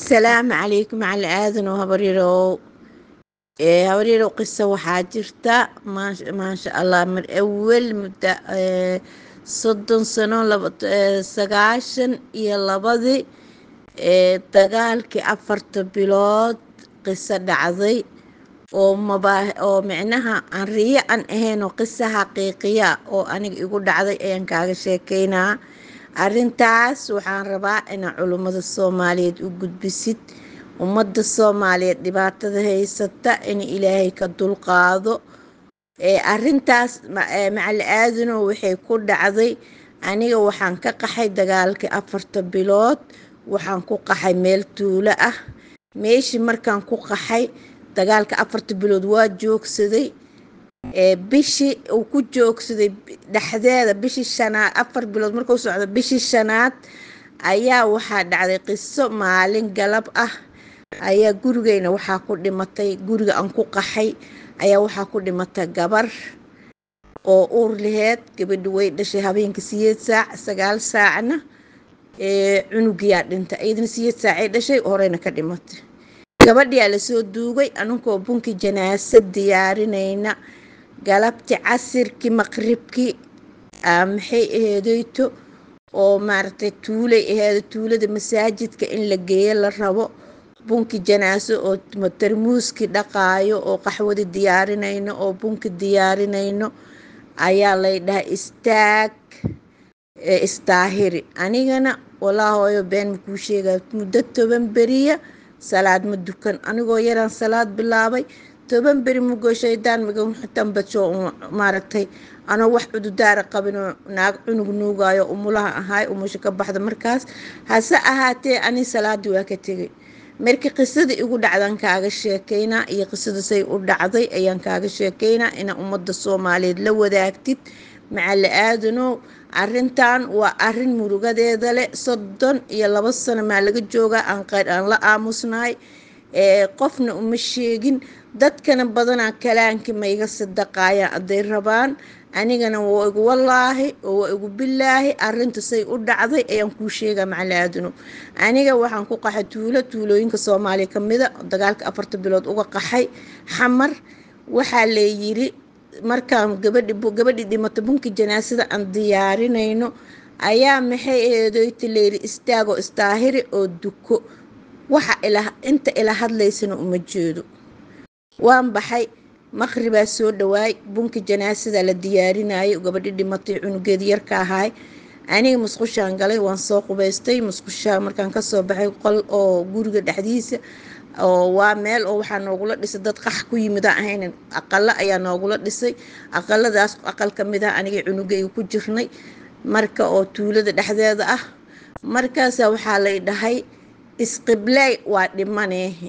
asalaamu calaykum macali aadan oo habaryarow ee habaryarow qiso waxaa jirta maasha maasha allah mar awal muddo ee, soddon sano laba ee, sagaashan iyo labadii ee dagaalkii afarta bilood qiso dhacday oo mabaa oo micnaha aan riyo aan ahayn oo qiso xaqiiqiya oo aniga igu dhacday ayaan kaaga sheekeynaa arrintaas waxaan rabaa inaa culummada soomaaliyeed u gudbisid ummadda soomaaliyeed dhibaatada haysata in ilaahay ka dulqaado ee arrintaas ma- ee, macali aadanow waxay ku dhacday aniga waxaan ka qaxay dagaalkii afarta bilood waxaan ku qaxay meel tuulo ah meeshii markaan ku qaxay dagaalka afarta bilood waa joogsaday ee bishii uu ku joogsaday dhexdeeda bishii shanaad afar bilood markuu socdo bishii shanaad ayaa waxaa dhacday qiso maalin galab ah ayaa gurigeyna waxaa ku dhimatay guriga aan ku qaxay ayaa waxaa ku dhimatay gabar oo uur laheed gabadhi way dhashay habeenkii siyeed saac sagaal saacna ee cunugiyaa dhintay iyadana siyeed saacay dhashay horeyna ka dhimatay gabadhiyaa lasoo duugay anunkoo bunkii janaasa diyaarinayna galabti casirkii maqribkii aa maxay aheedeyto oo maaragtay tuulay aheedo tuulada masaajidka in la geeyo la rabo bunki janaaso oo ma- tarmuuskii dhaqaayo oo qaxwadi diyaarinayno oo bunki diyaarinayno ayaa lay dhahay istaag ee istaahiri anigana walaa hooyo been makuu sheegaya muddo toban beriya salaad ma dukan anigoo yaraan salaad bilaabay toban beri mugoo shaydaan miga tambasho maaragtay anoo wax cududaara qabinoo naag cunug nuugaayo umulaha ahaay umusha ka baxda markaas hase ahaatee ani salaadii waa ka tegay markii qisada igu dhacdan kaaga sheekeynaa iyo qisada say u dhacday ayaan kaaga sheekeynaa inaa ummadda soomaaliyeed la wadaagtid macali aadanow arrintan waa arrin murugadeeda leh soddon iyo labo sano maa laga joogaa aan qeyr aan la aamusnahay ee qofna uma sheegin dadkana badanaa kalaankii ma iga sadaqaayaan hadday rabaan anigana waa igu wallaahi oo waa igu bilaahi arrinta say u dhacday ayaan kuu sheegaa macali aadanow aniga waxaan ku qaxay tuulo tuulooyinka soomaaliya ka mida dagaalka afarta bilood uga qaxay xamar waxaa layiri markaan gabadhi gabadhii dhimato bunki janaasada aan diyaarinayno ayaa maxay aheedoyti layiri istaagoo istaahiri oo duko waxa ila inta ila hadlaysana uma jeedo waan baxay maqribaa soo dhawaay bunki janaasada la diyaarinayay gabadhi dhimatay cunugeedi yarka ahaay aniga musqushaan galay waan soo qubaystay musqushaa markaan kasoo baxay qol oo guriga dhexdiisa oo waa meel oo waxaa noogula dhisay dad qax ku yimid aan ahayn aqalo ayaa noogula dhisay aqaladaas aqal ka mid ah anigay cunugayga ku jirnay marka oo tuulada dhexdeeda ah markaasa waxaa lay dhahay isqibley waa dhimaneehi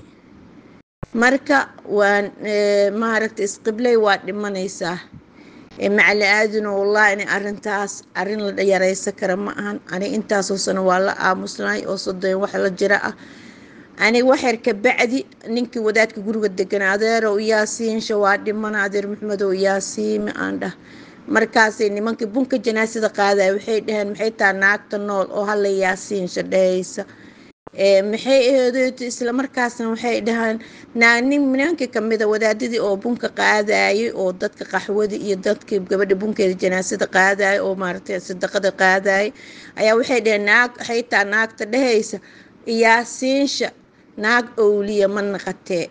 marka waan ee, maaragtay isqibley waa dhimanaysaa ee, macali aadino wallahi inay arrintaas arrin la yaraysan kara ma ahan aniga intaasoo sano waa la aamusnay oo soddon wax la jira ah aniga waxyar ka bacdi ninkii wadaadka guriga deganaa adeerow yaasiinsha waa dhimana adeer maxmedow yaasiimi aan dhah markaasay nimankii bunka janaasada qaadaya waxay dhaheen maxay tahay naagta nool oo hala yaasiinsha dhahaysa ee maxay aheedeeto isla markaasna waxay dhahaan naa nin nimankii kamida wadaadadii oo bunka qaadayay oo dadka qaxwadi iyo dadkii gabadha bunkeeda janaasada qaadayay oo maaragtay sadaqada qaadayay ayaa waxay dhaheen naag waxay tahay naagta dhahaysa yaasiinsha naag owliya ma naqatee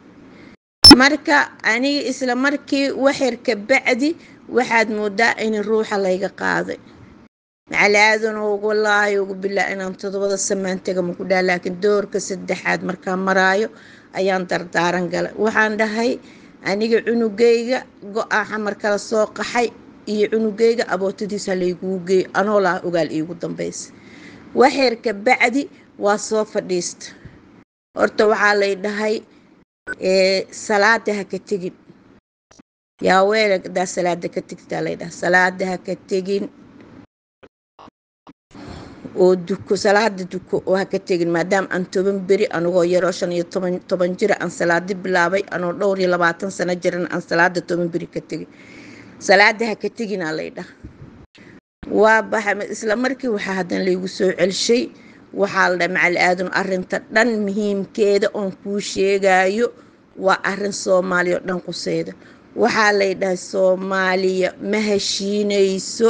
marka aniga isla markii waxyar ka bacdi waxaad moodaa in ruuxa layga qaaday macali aadan ugu wallaahi ugu bilaa inaan todobada samaan tega maku dhaha laakiin doorka saddexaad markaan maraayo ayaan dardaaran galay waxaan dhahay aniga cunugayga go-a xamar kala soo qaxay iyo cunugayga abootadiisa layguu geey anoo laha ogaal iigu dambaysa waxyar ka bacdi waa soo fadhiista horta waxaa lay dhahay ee salaada ha ka tegin yaa weela hadaa salaada ka tegtaa lay dhahay salaada ha ka tegin oo duko salaada duko oo ha ka tegin maadaama aan toban beri anigoo yaroo shan iyo toban toban jira aan salaadi bilaabay anoo dhowr iyo labaatan sano jiran aan salaada toban beri ka tegin salaada ha ka teginaa lay dhaha waa baxa isla markii waxaa haddana laygu soo celshay waxaa la dhahay macali aadan arrinta dhan muhiimkeeda oon kuu sheegayo waa arrin soomaaliya oo dhan quseyda waxaa lay dhahay soomaaliya ma heshiinayso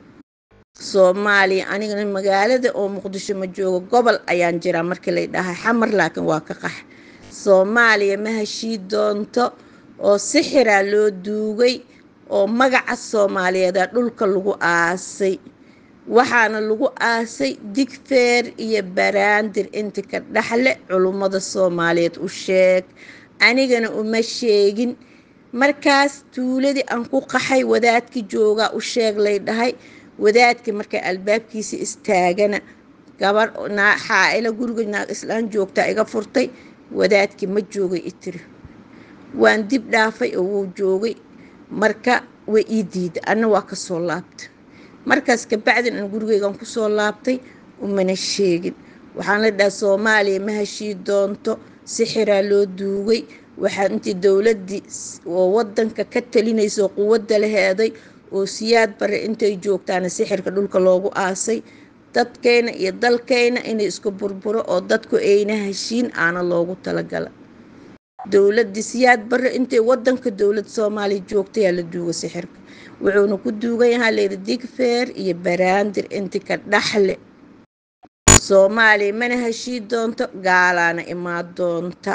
soomaaliya anigana magaalada oo muqdisho ma joogo gobol ayaan jiraa markii lay dhahay xamar laakiin waa ka qax soomaaliya ma heshii doonto oo sixiraa loo duugay oo magaca soomaaliyeeda dhulka lagu aasay waxaana lagu aasay digfeer iyo baraandir inti ka dhexle culummada soomaaliyeed u sheeg anigana uma sheegin markaas tuuladii aan ku qaxay wadaadkii joogaa u sheeg lay dhahay wadaadkii markaa albaabkiisa istaagana gabar xaaila guriga naag islaan joogtaa iga furtay wadaadkii ma joogay itiri waan dib dhaafay oo wuu joogay marka way ii diiday anna waa kasoo laabtay markaas kabacdin aan gurigeygan kusoo laabtay umana sheegin waxaan la dhaha soomaaliya ma heshii doonto sixiraa loo duugay waxaa intii dowladdii oo wadanka ka talinaysa oo quwadda la heeday oo siyaad bare intay joogtaana sixirka dhulka loogu aasay dadkayna iyo dalkayna inay isku burburo oo dadku ayna heshiin aana loogu talagala dowladii siyaad bare intay wadanka dowlad soomaaliya joogtayaa la duuga sixirka wuxuuna ku duugan yahaa layidhi digfeer iyo baraandir inti ka dhaxle soomaaliya mana heshii doonto gaalaana imaa doonta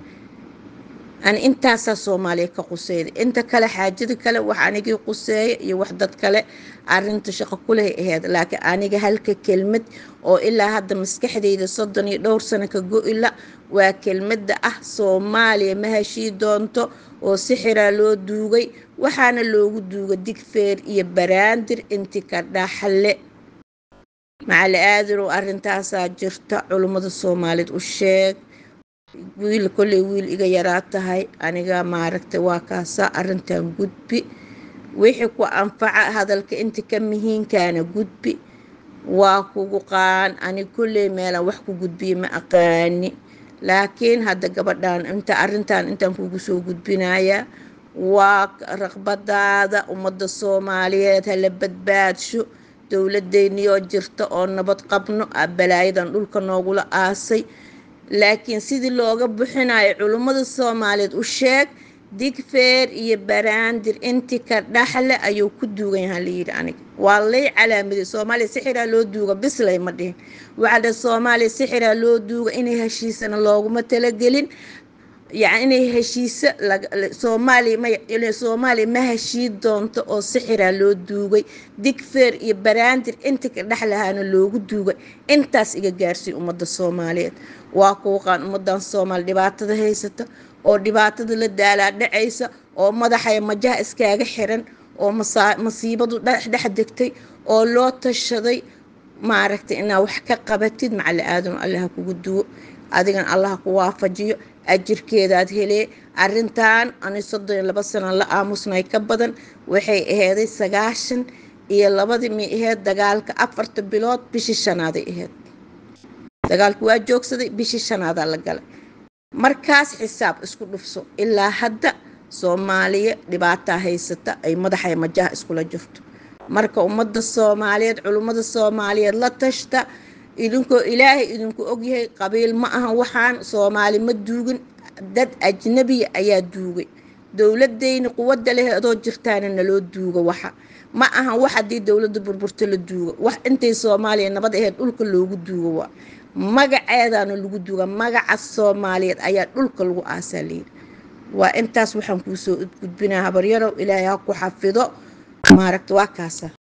ani intaasaa soomaaliya ka quseyda inta kale xaajada kale wax anigii quseeya iyo wax dad kale arinta shaqo kuleh aheyd laakiin aniga halka kelmad oo ilaa hadda maskaxdeyda soddon iyo dhowr sano ka go-ila waa kelmadda ah soomaaliya ma heshii doonto oo sixiraa loo duugay waxaana loogu duuga digfeer iyo baraandir inti ka dhaxle macali aadanow arrintaasaa jirta culummada soomaaliyeed u sheeg wiil kolley wiil iga yaraa tahay aniga maaragtay waa kaasaa arrintan gudbi wixii ku anfaca hadalka inta ka mihiinkaana gudbi waa kugu qaan ani kolley meelaan wax ku gudbiye ma aqaani laakiin hadda gabadhan inta arrintan intaan kugu soo gudbinayaa waa raqbadaada ummadda soomaaliyeed hala badbaadsho dowladeyniyoo jirta oo nabad qabno balaayadan dhulka noogula aasay laakiin sidii looga bixinayo culummada soomaaliyeed u sheeg digfeer iyo baraandir inti ka dhaxle ayuu ku duugan yahaa layidhi aniga waa lay calaamaday soomaaliya sixiraa loo duuga bislay ma dhihin waxaa dhe soomaaliya sixiraa loo duuga inay heshiisana looguma talagelin yani inay heshiise soomaaliya soomaaliya ma heshii doonto oo sixiraa loo duugay digfeer iyo baraandir inti ka dhexlahaana loogu duugay intaas iga gaarsiy ummadda soomaaliyeed waa kuuqaan ummadan soomaaliya dhibaatada haysata oo dhibaatada la daalaa dhacaysa oo madaxaya majaha iskaaga xiran oo masiibadu dhex degtay oo loo tashaday maaragtay inaa wax ka qabatid macali aadam allaha kugu duwo adigan allaha ku waafajiyo ajirkeedaad helee arintan ani soddon iyo laba sana la aamusnay ka badan waxay aheeday sagaashan iyo labadii mi aheyd dagaalka afarta bilood bishii shanaaday aheyd dagaalku waa joogsaday bishii shanaadaa la galay markaas xisaab isku dhufso ilaa hadda soomaaliya dhibaataa haysata ay madaxay majaha iskula jirto marka ummadda soomaaliyeed culummada soomaaliyeed la tashta idinkoo ilaahay idinku ogyahay qabiil ma aha waxaan soomaali ma duugin dad ajnabiya ayaa duugay dowladeyni quwadda leh adoo jirtaana naloo duuga waxa ma aha wax haddii dowladda burburto la duuga wax intay soomaaliya nabad aheyd dhulka loogu duuga waa magaceedaana lagu duuga magaca soomaaliyeed ayaa dhulka lagu aasaa layidhi waa intaas waxaan kuusoo gudbinaa habaryarow ilaahay ha ku xafido maaragta waa kaasa